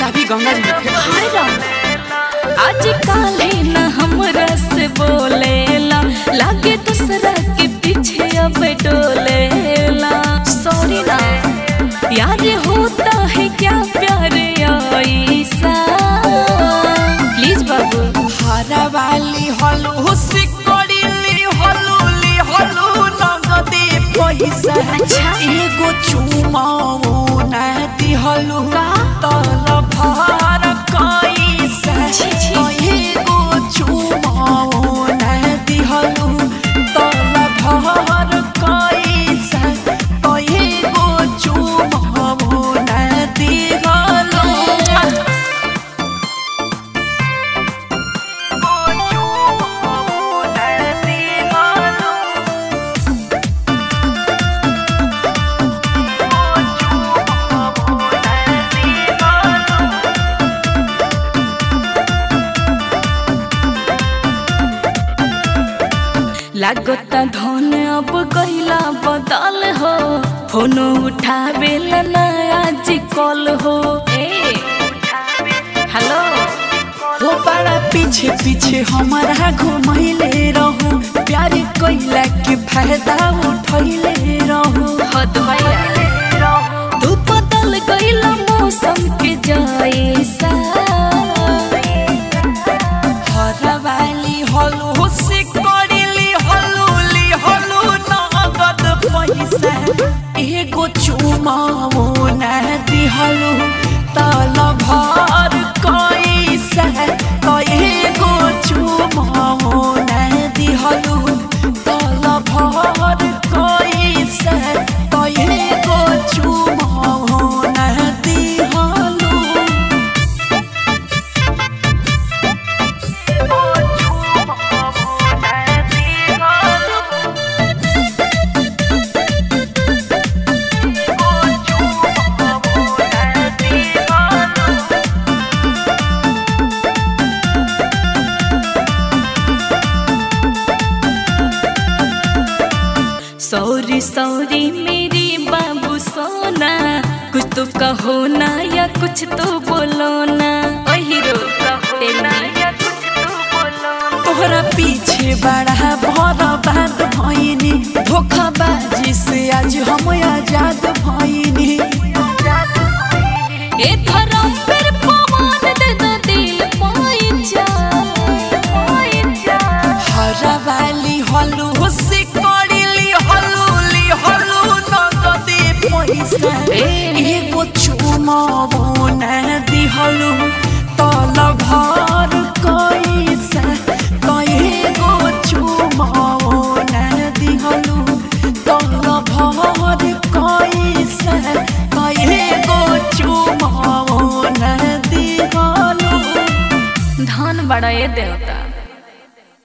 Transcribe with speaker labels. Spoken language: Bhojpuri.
Speaker 1: चाबी गंगा जी में फेंक दे।
Speaker 2: हाय राम आज काले न हमरा से बोलेला लागे दूसरा के पीछे अब डोलेला सॉरी ना यार होता है क्या प्यार ऐसा प्लीज बाबू
Speaker 1: हरा वाली हलू सिकड़ीली हलूली हलू नगदी पैसा
Speaker 2: अच्छा।
Speaker 1: एगो चुमाओ ना दिहलू
Speaker 2: का?
Speaker 1: तल भार कैसा
Speaker 2: छी, छी।
Speaker 1: तो एगो चुमाओ ना दिहलू तल भार कैसा तो एगो चुमाओ ना दिहलू
Speaker 2: लागता धन अब गईला बदल हो फोन उठावेला ना आज कॉल हो ए हेलो
Speaker 1: हो बड़ा पीछे पीछे हमारा घुमैले रहू प्यार कैला के फायदा उठैले रहू
Speaker 2: हद भैया तू बदल गईला मौसम के जैसा
Speaker 1: हरवाली हलू से करिली हलूली हलू नगद पैसा एगो चुमाओ ना दिहलू तल भर कैसा तो एगो चुमाओ ना दिहलू तल भर कैसा तो एगो चुमाओ ना दिहलू
Speaker 2: सॉरी सॉरी मेरी बाबू सोना कुछ तो कहो ना या कुछ तो बोलो ना ओ हीरो कहो ना या कुछ तो बोलो ना
Speaker 1: तोहरा पीछे बड़ा बड़ा बात भइनी धोखाबाजी से आज हम आजाद भइनी
Speaker 2: ए धरम पर पवन दे दो दिल पाई जा पाई जा
Speaker 1: हरा वाली हलू से करिली हलूली हलू नगदी पैसा एगो चुमावो ना दिहलू तल भर कैसा कएगो चुमावो ना दिहलू तल भर कैसा कएगो चुमावो ना दिहलू
Speaker 2: धन बड़ा ये देवता